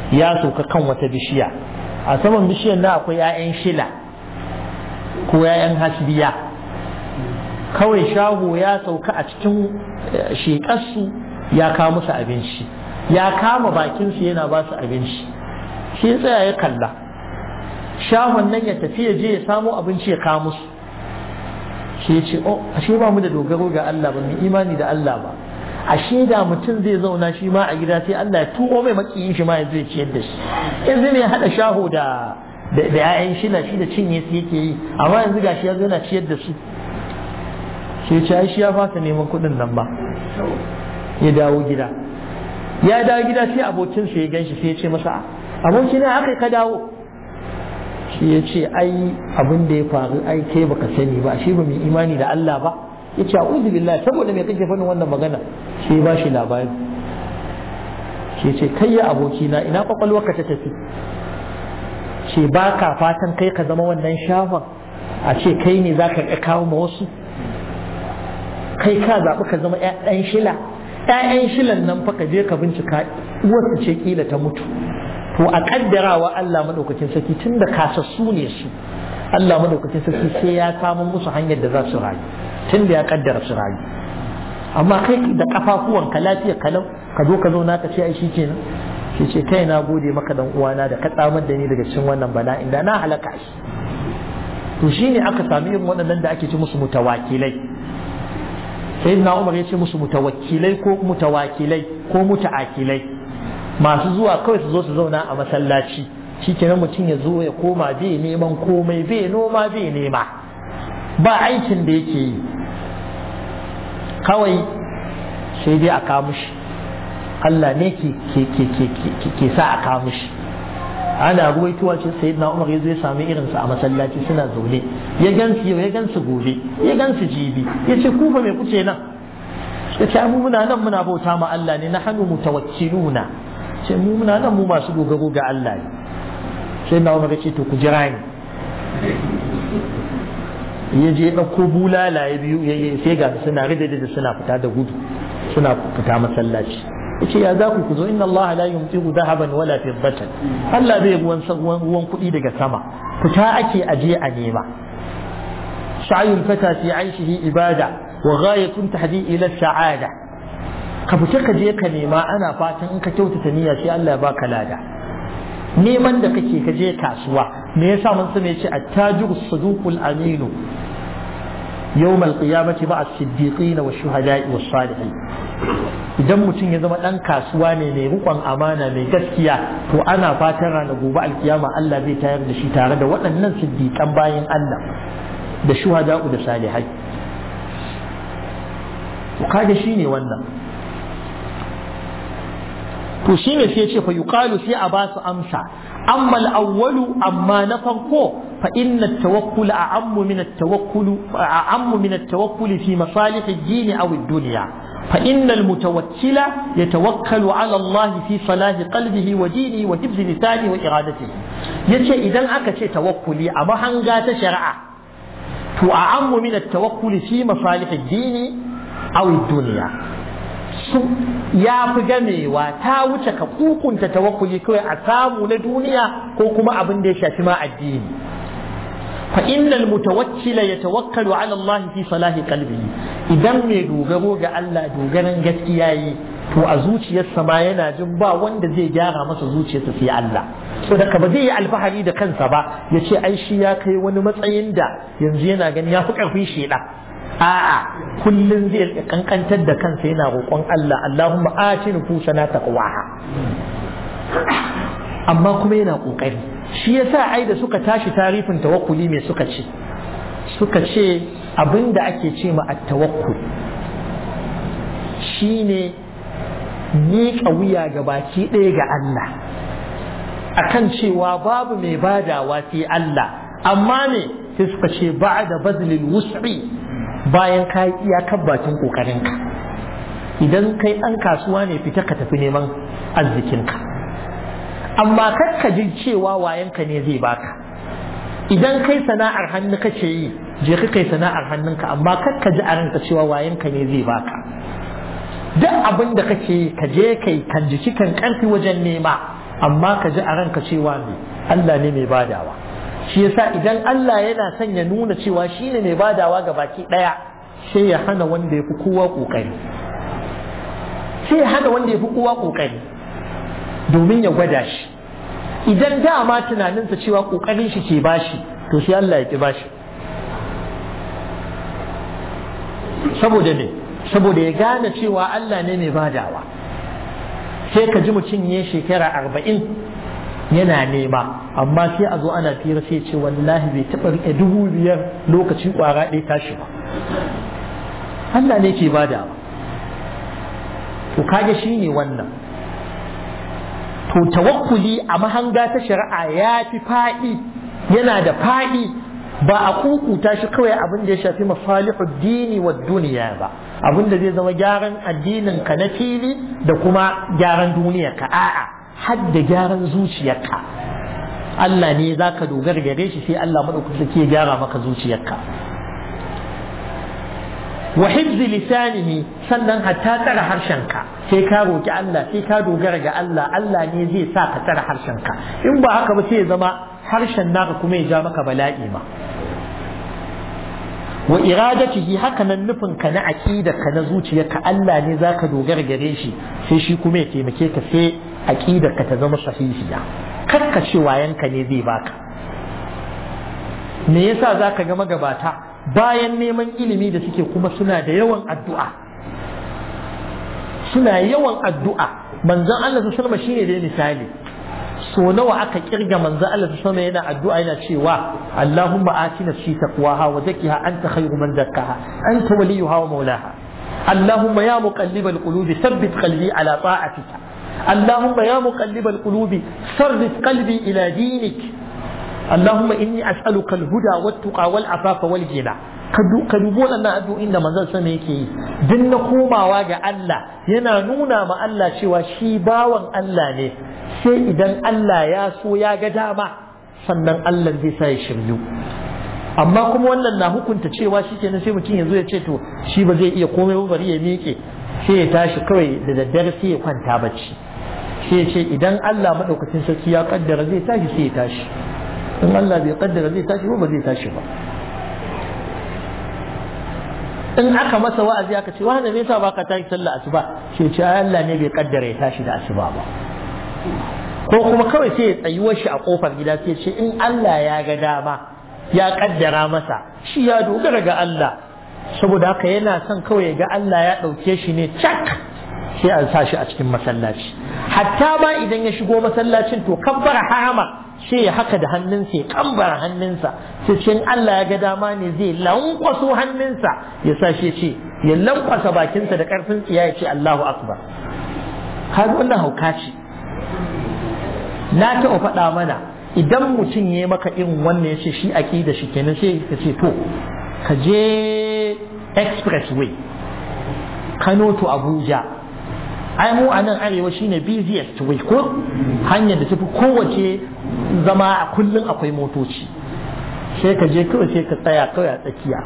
ya sauka kan wata bishiya a saman bishiyar na akwai 'ya'yan shila ko 'ya'yan hasbiya kawai shago ya sauka a cikin shekarsu ya kawo musu abinci ya kama bakinsu yana ba su abinci shi ya tsaya ya kalla shahon nan ya tafi ya je ya samo abinci ya kawo musu shi ya ce oh ashe ba mu da dogaro ga Allah ba mu imani da Allah ba ashe da mutum zai zauna shi ma a gida sai Allah ya tuko mai makiyin shi ma ya zai ciyar da shi yanzu ne ya hada shaho da da ƴaƴan shi na shi da cinye su yake yi amma yanzu gashi ya zo yana ciyar da su shi ya shi ya fasa neman kuɗin nan ba ya dawo gida ya dawo gida sai abokinsa ya ganshi sai ya ce masa aboki na aka ka dawo shi ya ce ai abin da ya faru ai kai baka sani ba shi ba mai imani da Allah ba ya ce a'udhu billahi saboda me kake faɗin wannan magana shi ba shi labari shi ce kai ya aboki na ina kwakwalwarka ta tafi ce ba ka fatan kai ka zama wannan shafan a ce kai ne za ka kawo ma wasu kai ka zaɓi ka zama ɗan shila ‘ya'yan shilan nan fa ka je ka bincika uwarsu ce kila ta mutu to a kaddarawa Allah madaukakin sarki tun da kasassu ne su Allah madaukakin sarki sai ya samu musu hanyar da za su rayu tun da ya kaddara su rayu amma kai da kafafuwan ka lafiya kalau ka zo ka zauna ka ce ai shi kenan shi ce kai na gode maka dan uwana da ka tsamar da ni daga cikin wannan bala'in da na halaka shi to shine aka sami irin waɗannan da ake ci musu mutawakilai sai na umar ya ce musu mutawakkilai ko mutawakilai ko muta'akilai masu zuwa kawai su zo su zauna a masallaci shi kenan mutum ya zo ya koma bai neman komai bai noma bai nema ba aikin da yake yi kawai sai dai a kamushi Allah ne ke sa a kamushi ana ruwaituwa ce sai na umar ya zo ya sami irinsu a masallaci suna zaune ya gansu yau ya gansu gobe ya gansu jibi ya ce kufa mai kuce nan ya ce mu muna nan muna bauta ma Allah ne na hannu mutawakkiluna ce mu muna nan mu masu dogaro ga Allah ne sai na umar ya ce to ku jira ni ya je ɗauko bulala ya biyu sai ga suna rida da suna fita da gudu suna fita masallaci yace ya za ku ku zo inna Allah la yumtihu dhahaban wala fiddatan Allah bai ruwan ruwan kuɗi daga sama fita ake aje a nema sa'yul fata fi 'aishihi ibada wa ghayatun tahdi ila sa'ada ka fita ka je ka nema ana fatan in ka kyautata niyya sai Allah ya baka lada neman da kake ka je kasuwa me yasa mun sani yace at-tajiru saduqul aminu يوم القيامة مع الصديقين والشهداء والصالحين idan mutum ya zama ɗan kasuwa ne mai rukon amana mai gaskiya to ana fatan ranar gobe alkiyama Allah zai tayar da shi tare da waɗannan siddiƙan bayan Allah da shuhada'u da salihai to kaga shine wannan to shine sai ya ce fa yuqalu sai a ba su amsa amma al-awwalu amma na farko فإن التوكل أعم من التوكل أعم من التوكل في مصالح الدين أو الدنيا فإن المتوكل يتوكل على الله في صلاح قلبه ودينه وحفظ لسانه وإرادته يتشى إذا أكا توكلي أما هنغا تشرع فأعم من التوكل في مصالح الدين أو الدنيا ya fi gamewa ta wuce ka kukunta tawakkuli kawai a samu na duniya ko kuma abin da ya shafi ma addini فإن المتوكل يتوكل على الله في صلاح قلبه idan mai dogaro ga Allah dogaran gaskiya yi to a zuciyarsa ma yana jin ba wanda zai gyara masa zuciyarsa sai Allah so da ba zai yi alfahari da kansa ba ya ce ai shi ya kai wani matsayin da yanzu yana gani ya fi ƙarfin sheda a'a kullum zai kankantar da kansa yana roƙon Allah Allahumma ati nufusana taqwaha amma kuma yana ƙoƙari shi yasa ai da suka tashi tarifin tawakkuli me suka ce suka ce abin da ake ce ma at-tawakkul shine miƙa wuya ga baki ɗaya ga Allah akan cewa babu mai badawa sai Allah amma ne sai suka ce ba'da bazlil wus'i bayan ka yi iyakar bakin ƙoƙarinka idan kai ɗan kasuwa ne fita ka tafi neman arzikinka amma kar ka ji cewa wayanka ne zai baka idan kai sana'ar hannu kace yi je ka kai sana'ar hannunka amma kar ka ji a ranka cewa wayanka ne zai baka duk abin da kake yi ka je kai kan jiki kan karfi wajen nema amma ka ji a ranka cewa ne Allah ne mai badawa shi yasa idan Allah yana son ya nuna cewa shi ne mai badawa ga baki ɗaya sai ya hana wanda ya fi kowa ƙoƙari sai ya hana wanda ya fi kowa ƙoƙari domin ya gwada shi idan dama tunaninsa cewa ƙoƙarin shi ke bashi to sai Allah ya ki bashi saboda ne saboda ya gane cewa Allah ne mai badawa sai ka ji mutum ya shekara arba'in yana nema amma sai a zo ana fira sai ce wallahi bai taɓa riƙe dubu biyar lokacin ƙwara ɗaya tashi ba Allah ne ke badawa to kage shi ne wannan to tawakkuli a mahanga ta shari'a ya fi faɗi yana da faɗi ba a kukuta shi kawai abin da ya shafi masalihu dini wa duniya ba abin da zai zama gyaran addinin ka na fili da kuma gyaran duniya ka a'a har da gyaran zuciyarka Allah ne za ka dogara gare shi sai Allah maɗaukaki ke gyara maka zuciyarka wa hifzi lisanihi sannan hatta tsara harshenka sai ka roki Allah sai ka dogara ga Allah Allah ne zai sa ka tsara harshenka in ba haka ba sai ya zama harshen naka kuma ya ja maka bala'i ma wa iradatihi haka nan nufin ka na aqida ka na zuciyarka Allah ne zaka dogara gare shi sai shi kuma ya taimake ka sai aqidar ka ta zama sahihiya karka ce wayanka ne zai baka me yasa zaka ga magabata bayan neman ilimi da suke kuma suna da yawan addu'a suna yawan addu'a manzon Allah su sallama shine da misali so nawa aka kirga manzon Allah su sallama yana addu'a yana cewa Allahumma atina fi taqwaha wa zakkiha anta khayru man zakkaha anta waliyuha wa mawlaha اللهم يا مقلب القلوب ثبت قلبي على طاعتك اللهم يا مقلب القلوب صرف قلبي إلى دينك اللهم إني أسألك الهدى والتقى والعفاف والغنى ka dubi waɗannan addu'o'in da manzon sama yake yi duk na komawa ga Allah yana nuna ma Allah cewa shi bawan Allah ne sai idan Allah ya so ya ga dama sannan Allah zai sa ya shiryu amma kuma wannan na hukunta cewa shi kenan sai mutum ya zo ya ce to shi ba zai iya komai ba bari ya miƙe sai ya tashi kawai da daddare sai ya kwanta bacci sai ya ce idan Allah maɗaukacin sarki ya kaddara zai tashi sai ya tashi in Allah bai kaddara zai tashi ba ba zai tashi ba in aka masa wa'azi aka ce wani me yasa baka tashi sallah asuba sai ce Allah ne bai kaddara ya tashi da asuba ba ko kuma kawai sai ya tsayuwar shi a kofar gida sai ce in Allah ya ga dama ya kaddara masa shi ya dogara ga Allah saboda haka yana son kawai ga Allah ya ɗauke shi ne cak sai a sa shi a cikin masallaci hatta ma idan ya shigo masallacin to kabbara harama sai ya haka da hannunsa ya kambara hannunsa sai ce Allah ya ga dama ne zai lankwaso hannunsa ya sa shi ce ya lankwasa bakinsa da karfin tsiya ya ce Allahu akbar har wannan hauka ce na taɓa faɗa mana idan mutum ya maka irin wannan ya ce shi aƙida shi kenan sai ka ce to ka je expressway Kano to Abuja ai mu a nan arewa shine busiest way ko hanyar da tafi kowace zama a kullum akwai motoci sai ka je kawai sai ka tsaya kawai a tsakiya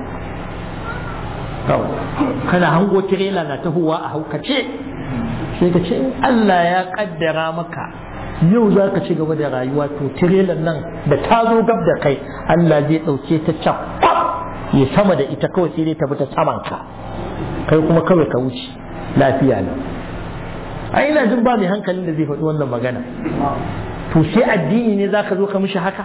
kana hango tirela na tahowa a haukace sai ka ce in Allah ya kaddara maka yau za ka ci gaba da rayuwa to tirelan nan da ta zo gab da kai Allah zai ɗauke ta can ya sama da ita kawai sai dai ta bi ta saman ka kai kuma kawai ka wuce lafiya ne a ina jin ba mai hankalin da zai faɗi wannan magana to sai addini ne za ka zo ka mishi haka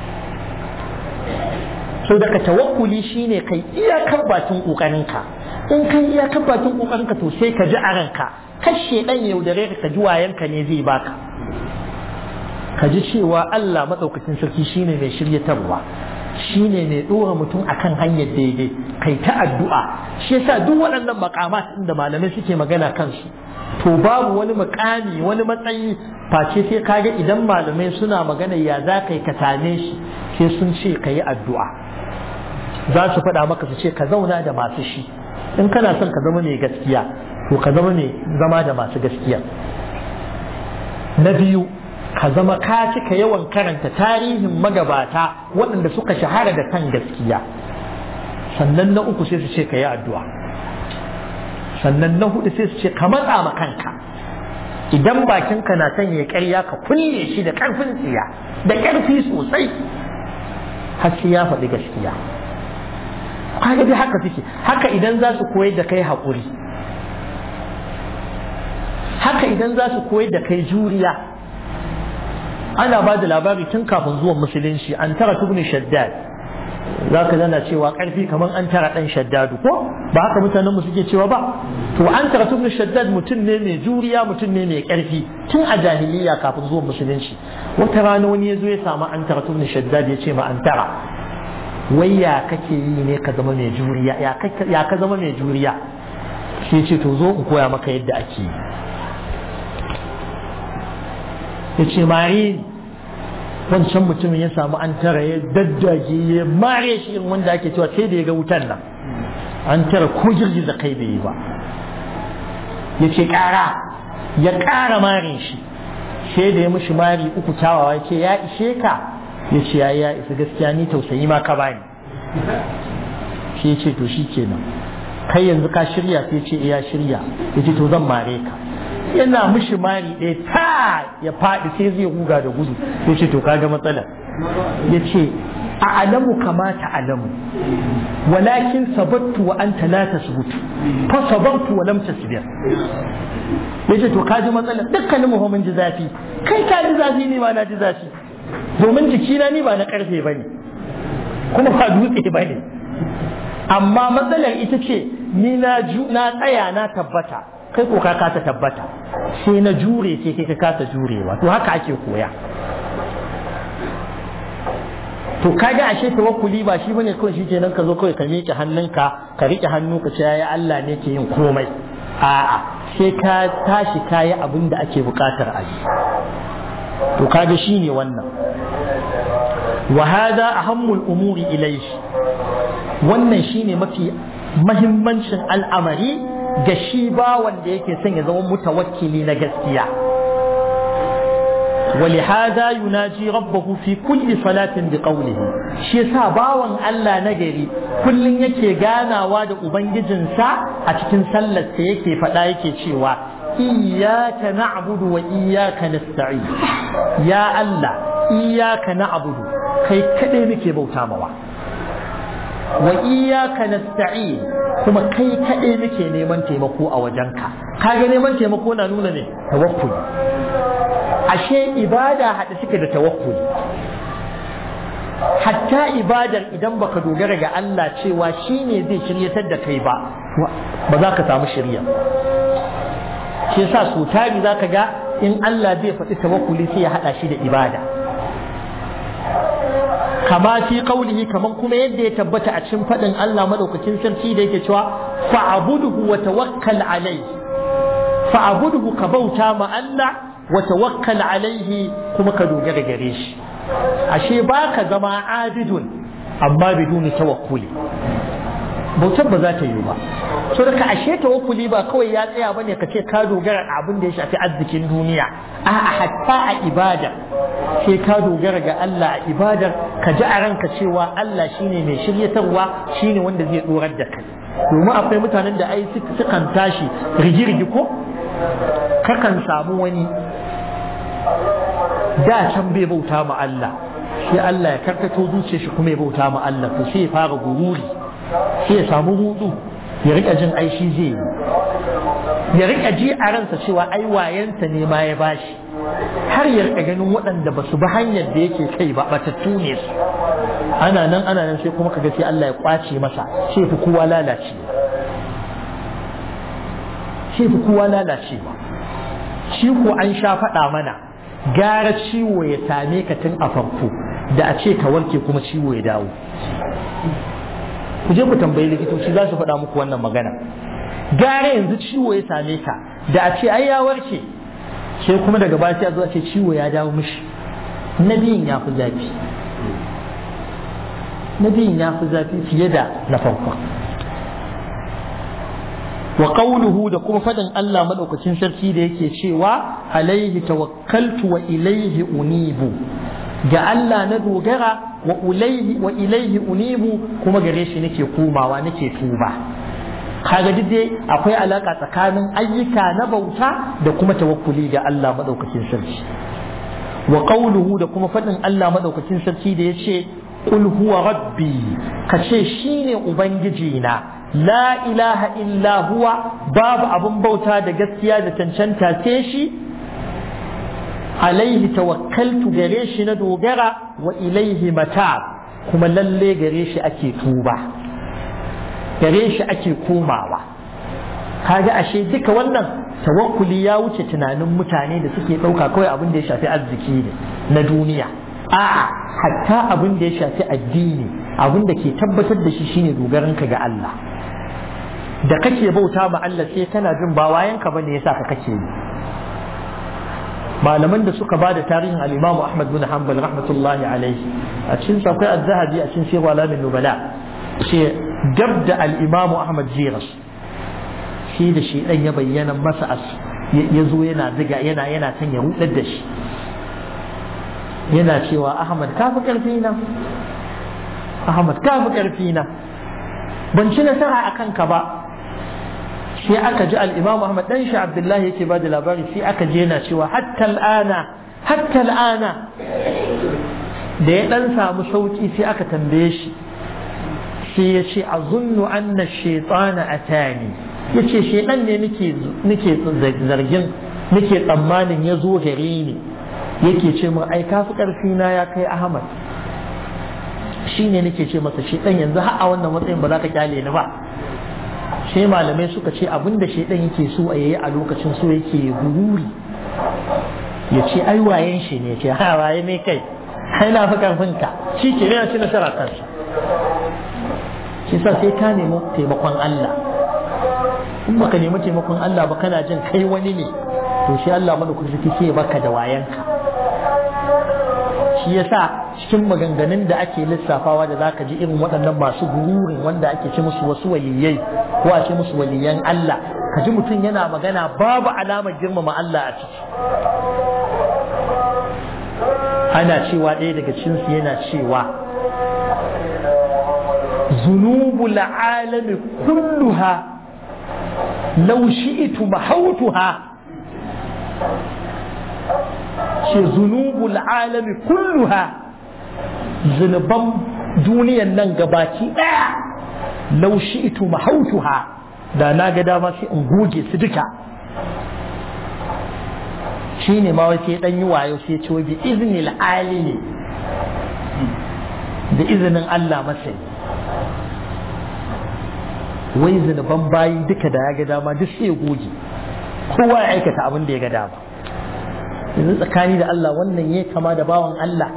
so daga tawakkuli shine kai iyakar bakin ƙoƙarinka in kai iyakar bakin ƙoƙarinka to sai ka ji a ranka kashe ɗan yaudare ka ji wayanka ne zai baka ka ji cewa Allah maɗaukacin sarki shine mai shiryatarwa shine mai ɗora mutum akan hanyar daidai kai ta addu'a shi yasa duk waɗannan makamat da malamai suke magana kansu to babu wani makami wani matsayi face sai kaga idan malamai suna magana ya za ka yi ka same shi sai sun ce ka yi addu'a za su faɗa maka su ce ka zauna da masu shi in kana son ka zama mai gaskiya to ka zama mai zama da masu gaskiya na biyu ka zama ka cika yawan karanta tarihin magabata waɗanda suka shahara da kan gaskiya sannan na uku sai su ce ka yi addu'a sannan na hudu sai su ce ka matsa ma kanka idan bakinka na son ya ƙarya ka kulle shi da ƙarfin tsiya da ƙarfi sosai har sai ya faɗi gaskiya kaga dai haka suke haka idan za su koyar da kai haƙuri haka idan za su koyar da kai juriya ana ba da labari tun kafin zuwan musulunci an tara tubni shaddad za ka zana cewa karfi kamar an tara dan shaddadu ko ba haka mutanen mu suke cewa ba to an tara tubni shaddad mutum ne mai juriya mutum ne mai karfi tun a jahiliya kafin zuwan musulunci wata rana wani ya zo ya samu an tara tubni shaddad ya ce ma an tara wai ya kake yi ne ka zama mai juriya ya ka zama mai juriya sai ce to zo in koya maka yadda ake yi ya ce mare wancan mutumin ya samu an tara ya daddage ya mare shi in wanda ake cewa sai da ya ga wutan nan an tara ko girgiza kai bai yi ba ya ce ƙara ya ƙara mare shi sai da ya mishi mari uku kyawawa ya ce ya ishe ka ya ce ya ya isa gaskiya ni tausayi ma ka bani shi ya ce to shi kenan kai yanzu ka shirya sai ce ya shirya ya ce to zan mare ka yana mishi mari ɗaya ta ya faɗi sai zai guga da gudu ya ce to kaga matsala ya ce a alamu kamata alamu walakin sabattu wa anta la tasbutu fa sabartu wa lam tasbir ya ce to kaji matsala dukkanin mu mun ji zafi kai ka ji zafi ne ma na ji zafi domin jikina ni ba na karfe bane kuma ba dutse bane amma matsalar ita ce ni na tsaya na tabbata kai ko ka kasa tabbata sai na jure sai kai ka kasa jurewa to haka ake koya to kaga ashe tawakkuli ba shi bane kawai shikenan ka zo kawai ka miƙe hannunka ka riƙe hannu ka ce ya Allah ne ke yin komai a'a sai ka tashi kayi abin da ake buƙatar a yi to kaga shine wannan wa hada ahammul umuri ilayhi wannan shine mafi mahimmancin al'amari ga shi ba wanda yake son ya zama mutawakkili na gaskiya ولهذا يناجي ربه في كل صلاة بقوله shi yasa bawan Allah na gari kullum yake ganawa da ubangijinsa a cikin sallarsa yake faɗa yake cewa iyyaka na'budu wa iyyaka nasta'in ya Allah iyyaka na'budu kai kadai muke bauta mawa wa iyyaka nasta'in kuma kai kaɗai muke neman taimako a wajenka kaga neman taimako na nuna ne tawakkuli ashe ibada haɗe suke da tawakkuli hatta ibadar idan baka dogara ga Allah cewa shi ne zai shiryatar da kai ba ba za ka samu shirya shi yasa so tari za ka ga in Allah zai faɗi tawakkuli sai ya haɗa shi da ibada kama fi qaulihi kaman kuma yadda ya tabbata a cikin fadin Allah madaukakin sarki da yake cewa fa'budhu wa tawakkal alayhi fa'budhu ka bauta ma Allah wa tawakkal alayhi kuma ka dogara gare shi ashe baka zama abidun amma biduni tawakkuli bautar ba za ta yi ba so da ka ashe tawakkuli ba kawai ya tsaya bane ka ce ka dogara a abin da ya shafi arzikin duniya a'a hatta a ibada sai ka dogara ga Allah a ibadar ka ji a ranka cewa Allah shine mai shiryatarwa shine wanda zai dorar da kai domin akwai mutanen da ai sukan tashi rigirgi ko kakan samu wani da can bai bauta ma Allah sai Allah ya karkato zuciyar shi kuma ya bauta ma Allah to sai ya fara gururi sai ya samu hudu ya rika jin ai shi zai yi ya rika ji a ransa cewa ai wayansa ne ma ya bashi har ya rika ganin waɗanda ba su bi hanyar da yake kai ba batattu ne su ana nan ana nan sai kuma kaga sai Allah ya kwace masa sai fi kowa lalace sai fi kowa lalacewa shi ko an sha faɗa mana gara ciwo ya same ka tun a farko da a ce ka warke kuma ciwo ya dawo ku je ku tambayi likitoci za su faɗa muku wannan magana gara yanzu ciwo ya same ka da a ce ai ya warke sai kuma daga baya sai a zo a ce ciwo ya dawo mishi na biyun ya fi zafi na biyun ya fi zafi fiye da na farkon wa qawluhu da kuma fadin Allah madaukakin sarki da yake cewa alaihi tawakkaltu wa ilaihi unibu ga Allah na dogara wa ilaihi wa ilaihi unibu kuma gare shi nake komawa nake tuba kaga duk dai akwai alaka tsakanin ayyuka na bauta da kuma tawakkuli ga Allah madaukakin sarki wa qawluhu da kuma fadin Allah madaukakin sarki da yace qul huwa rabbi kace shine ubangiji na la ilaha illa huwa babu abun bauta da gaskiya da cancanta sai shi alaihi tawakkaltu gare shi na dogara wa ilaihi mata kuma lalle gare shi ake tuba gare shi ake komawa kaga ashe duka wannan tawakkuli ya wuce tunanin mutane da suke ɗauka kawai abin da ya shafi arziki ne na duniya a'a hatta abin da ya shafi addini abin da ke tabbatar da shi shine dogaranka ga Allah da kake bauta ma Allah sai kana jin ba wayanka bane yasa ka kake yi malaman da suka bada tarihin al-Imam Ahmad bin Hanbal rahmatullahi alaihi a cikin akwai az-Zahabi a cikin Sirr Alamin Nubala ce gab da al-Imam Ahmad Ziras shi da shi dan ya bayyana masa as ya zo yana ziga yana yana son ya rudar da shi yana cewa Ahmad ka fi karfi na Ahmad ka fi karfi na ban ci nasara akan ka ba sai aka ji al'imam Ahmad ɗan shi Abdullahi yake ba da labari sai aka je na cewa hatta al'ana hatta al'ana da ya ɗan samu sauƙi sai aka tambaye shi sai ya ce a zunnu anna shaitana a tani ya ce shaitan ne nake zargin nake tsammanin ya zo gare ni yake ce min ai kafi ƙarfi na ya kai Ahmad shi ne nake ce masa shaitan yanzu har a wannan matsayin ba za ka kyale ni ba sai malamai suka ce abinda shaidan yake so a yayi a lokacin so yake gururi ya ce ai wayen shi ne ce ha waye ne kai ai na fi karfin ka shi ke yana ci nasara kansa shi sa sai ka nemi taimakon Allah in baka nemi taimakon Allah ba kana jin kai wani ne to shi Allah mana kusa sai baka da wayanka shi yasa cikin maganganun da ake lissafawa da zaka ji irin waɗannan masu gururin wanda ake ce musu wasu waliyai ko a ce musu waliyan Allah ka ji mutum yana magana babu alamar girmama Allah a ciki ana cewa ɗaya daga cinsu yana cewa zunubul alami kulluha law shi'tu mahautuha ce zunubul alami kulluha zunuban duniyan nan gabaki ɗaya laushi ito mahautuha da na ga dama sai in goge su duka shi ne ma wace ɗan yi wayo sai ce wa bi iznil alimi da izinin Allah masai wai zunuban bayi duka da ya ga dama duk sai ya goge kowa ya aikata abin da ya ga dama yanzu tsakani da Allah wannan ya kama da bawan Allah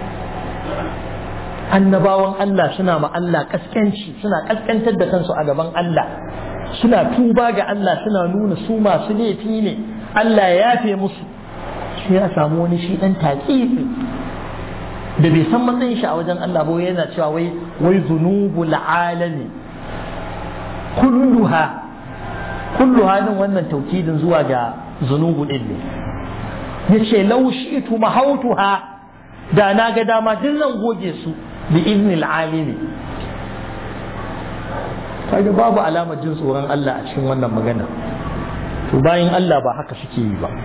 annabawan Allah suna ma Allah kaskanci suna kaskantar da kansu a gaban Allah suna tuba ga Allah suna nuna su masu laifi ne Allah ya yafe musu sai ya samu wani shi dan taƙiƙi da bai san matsayin shi a wajen Allah ba yana cewa wai wai zunubul alami kulluha kulluha din wannan taukidin zuwa ga zunubu din ne yace law shi'tu mahautuha da na ga dama duk zan goge su bi iznil alimi kaga babu alamar jin tsoron Allah a cikin wannan magana to bayan Allah ba haka suke yi ba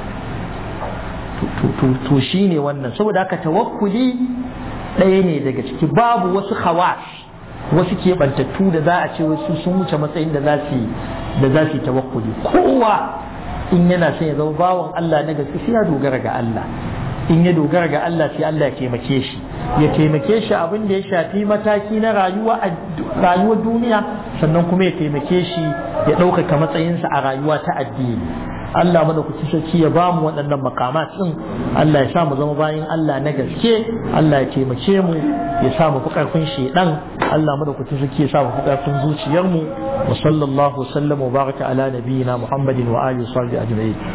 to shine wannan saboda haka tawakkuli ɗaya ne daga ciki babu wasu khawas wasu keɓantattu da za a ce wasu sun wuce matsayin da za su da za su yi tawakkuli kowa in yana son ya zama bawan Allah na gaske sai ya dogara ga Allah in ya dogara ga Allah sai Allah ya taimake shi ya taimake shi abin da ya shafi mataki na rayuwa rayuwar duniya sannan kuma ya taimake shi ya ɗaukaka matsayinsa a rayuwa ta addini Allah mana ku sarki ya ba mu waɗannan makamat ɗin Allah ya sa mu zama bayan Allah na gaske Allah ya taimake mu ya sa mu fi ƙarfin shedan Allah mana ku sarki ya sa mu fi ƙarfin zuciyarmu wa sallallahu wa sallama wa baraka ala nabiyyina Muhammadin wa alihi wa sahbihi ajma'in